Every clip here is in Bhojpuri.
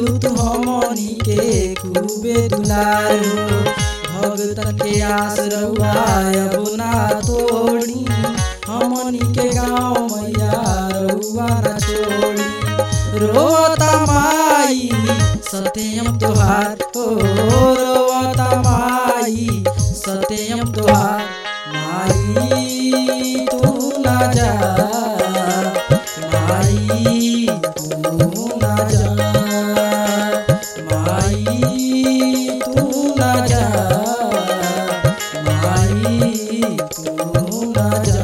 कैलू तू हमनी के खूबे दुलारो भगतन के आस रउआ अब ना तोड़ी हमनी के गाँव मैया रउआ ना छोड़ी रोता माई सत्यम तोहार ओ रोता माई सत्यम तोहार माई तू ना जा माई तू ना जा माई तू ना जा माई तू ना जा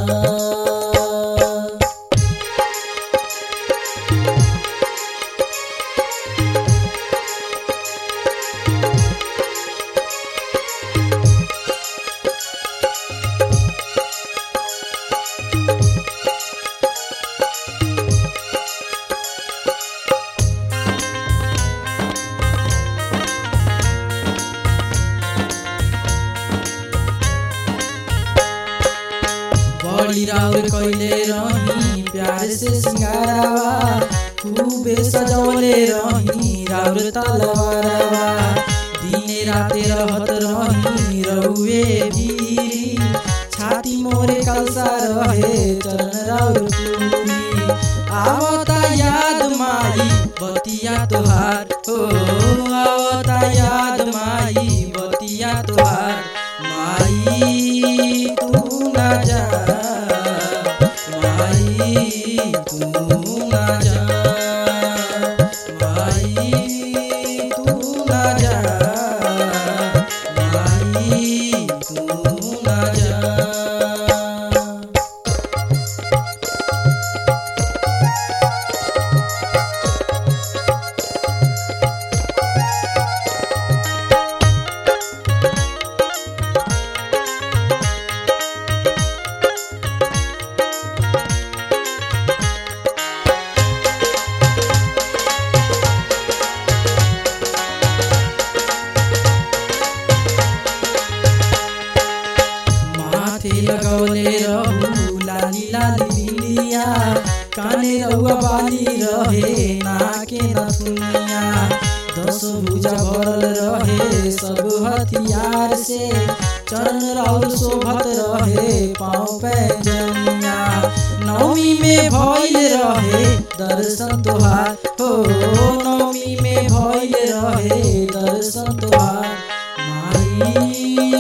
बड़ी राउर कैले रही प्यार से सिंगारावा खूबे सजवले रही राउर तलवारावा दिने राते रहत रही रउए भी छाती मोरे कलसा रहे चरण राउर पूरी आवता याद माई बतिया तोहार हो आवता याद माई बतिया तोहार माई तू ना जा माई तू ना जा माई तू ना जा माई तू ना जा माथे लगौले रहू लाली लाली बिंदिया काने रहुआ बाली रहे नाके नथुनिया दस भुजा भरल रहे सब हथियार से चरण राउर शोभत रहे पाँव पैजनिया नवमी में भइल रहे दर्शन तोहार हो नवमी में भइल रहे दर्शन तोहार माई